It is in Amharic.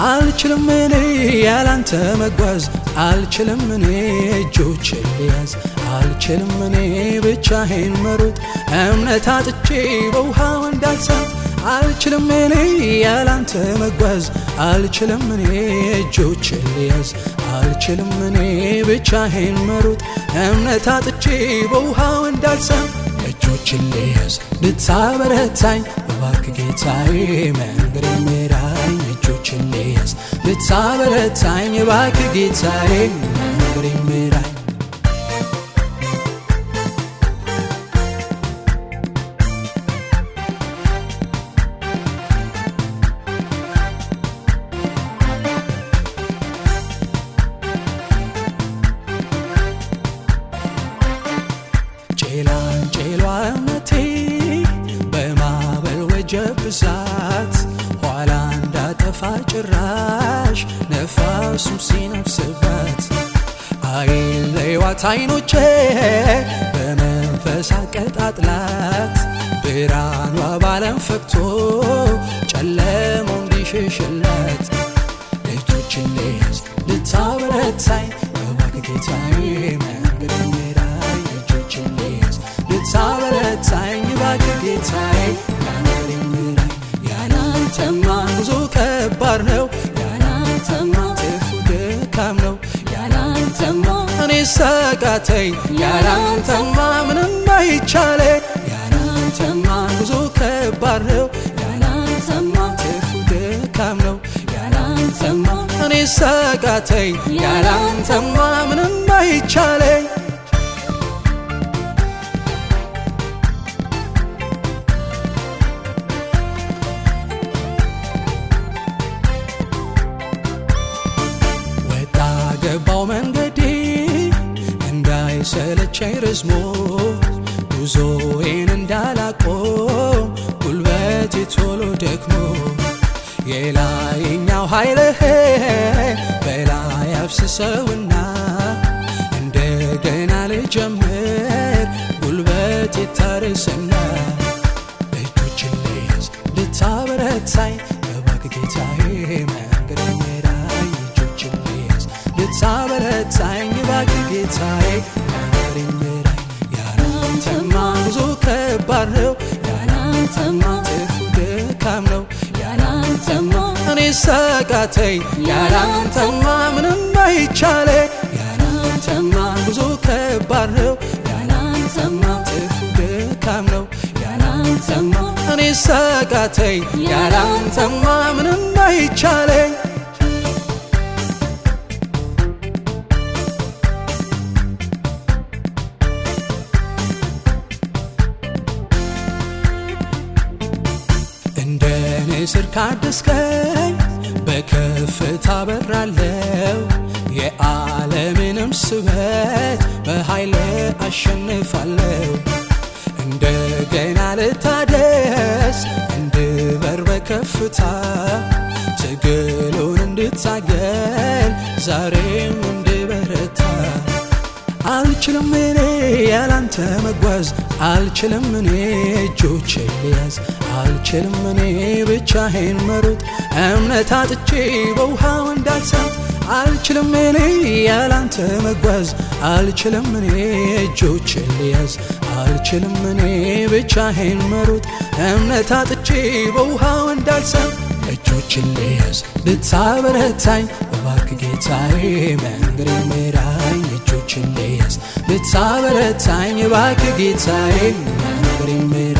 አልችልም እኔ ያላንተ መጓዝ አልችልም እኔ እጆችን ልያዝ አልችልም እኔ ብቻዬን መሮጥ እምነት አጥቼ በውሃው እንዳልሳት አልችልም እኔ ያላንተ መጓዝ አልችልም እኔ እጆችን ልያዝ አልችልም እኔ ብቻዬን መሮጥ እምነት አጥቼ በውሃው እንዳልሳት እጆችን ልያዝ ልታበረታኝ እባክህ ጌታዬ መንገድ ምራኝ እጆችን ልያዝ ልታበረታኝ እባክህ ጌታዬ መንገድ ምራኝ ጭላንጭሏ እምነቴ በማዕበል ወጀብ ብዛት ኋላ እንዳጠፋ ጭራሽ ነፋሱም ሲነፍስባት አይለይዋት አይኖቼ በመንፈስ አቀጣጥላት ብርሃኗ ባለም ፈክቶ ጨለማው እንዲሸሽላት እጆችን ልያዝ ልታበረታኝ እባክህ ጌታዬ መንገድ ምራኝ እጆችን ልያዝ ልታበረታኝ እባክህ ጌታዬ መንገድ ምራኝ ያላንተማ ጉዞ ከባድ ነው ያላንተማ ትርፉ ድካም ነው ያላንተማ እኔ ሳቃተኝ ያላንተማ ምንም አይቻለኝ ያላንተማ ጉዞ ከባድ ነው ያላንተማ ትርፉ ድካም ነው ያላንተማ እኔ ሳቃተኝ ያላንተማ ምንም አይቻለኝ ወጣ ገባው መንገዴ እንዳይሰለቸኝ ረዝሞ ጉዞዬን እንዳላቆም ጉልበቴ ቶሎ ደክሞ የላይኛው ኃይልህ በላይ አፍስሰውና እንደገና ልጀምር ጉልበቴ ታርስና እጆችን ልያዝ ልታበረታኝ እባክህ ጌታዬ መንገድ ምራኝ እጆችን ልያዝ ልታበረታኝ እባክህ ጌታዬ መንገድ ምራኝ ያላንተማ ጉዞ ከባድ ነው ያላንተማ ትርፉ ድካም ነው ያላንተማ እኔ ሳቃተኝ ያላንተማ ምንም አይቻለኝ ያላንተማ ጉዞ ከባድ ነው ያላንተማ ትርፉ ድካም ነው ያላንተማ እኔ ሳቃተኝ ያላንተማ ምንም አይቻለኝ እንደ ንስር ካደስከኝ በከፍታ በራለው የዓለምንም ስበት በኃይል አሸንፋለሁ እንደገና ልታደስ እንድበር በከፍታ ትግሉን እንድታገል ዛሬም እንድበረታ አልችልም እኔ ያላንተ መጓዝ አልችልም እኔ እጆቼ ልያዝ አልችልም እኔ ብቻዬን መሮጥ እምነት አጥቼ በውሃው እንዳልሳት አልችልም እኔ ያላንተ መጓዝ አልችልም እኔ እጆቼ ልያዝ አልችልም እኔ ብቻዬን መሮጥ እምነት አጥቼ በውሃው እንዳልሳት እጆችን ልያዝ ልታበረታኝ እባክህ ጌታዬ መንገድ ምራኝ እጆችን ልያዝ ልታበረታኝ እባክህ ጌታዬ መንገድ ምራኝ